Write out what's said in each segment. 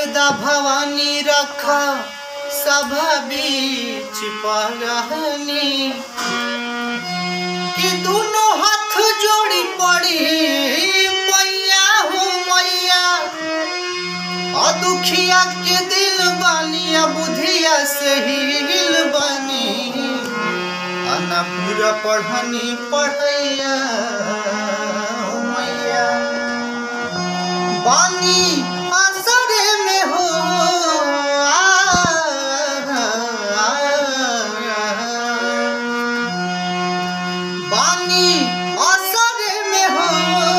शारदा भवानी रखा सभा बीच पगहनी कि दोनों हाथ जोड़ी पड़ी मैया हो मैया और दुखिया के दिल बानी आ बुधिया से हिल बानी आना पूरा पढ़नी पढ़ैया हो मैया बानी असरे में हो बानी असरे में हो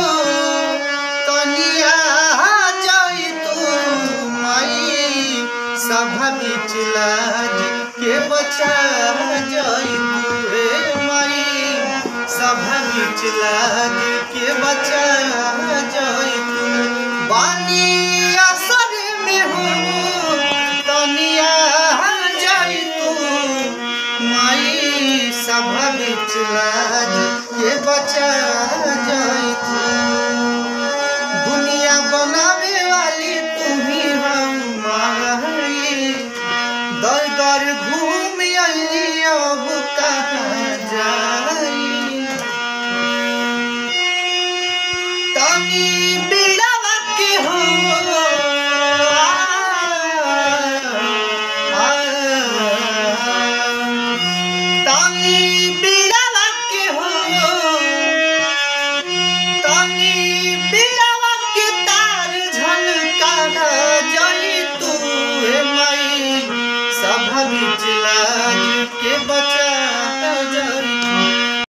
तनिया जाई तू माई सभा बीच लाज के बचा जाई तू रे माई सभा बीच लाज के बचा जाई तू बानी असर में हो तनिया जाई तू माई सभा बीच लाज के बचा जाई तू दुनिया बनावे वाली तुम्ही हम माई दर दर घूम अली अब कहाँ जाई तनी बे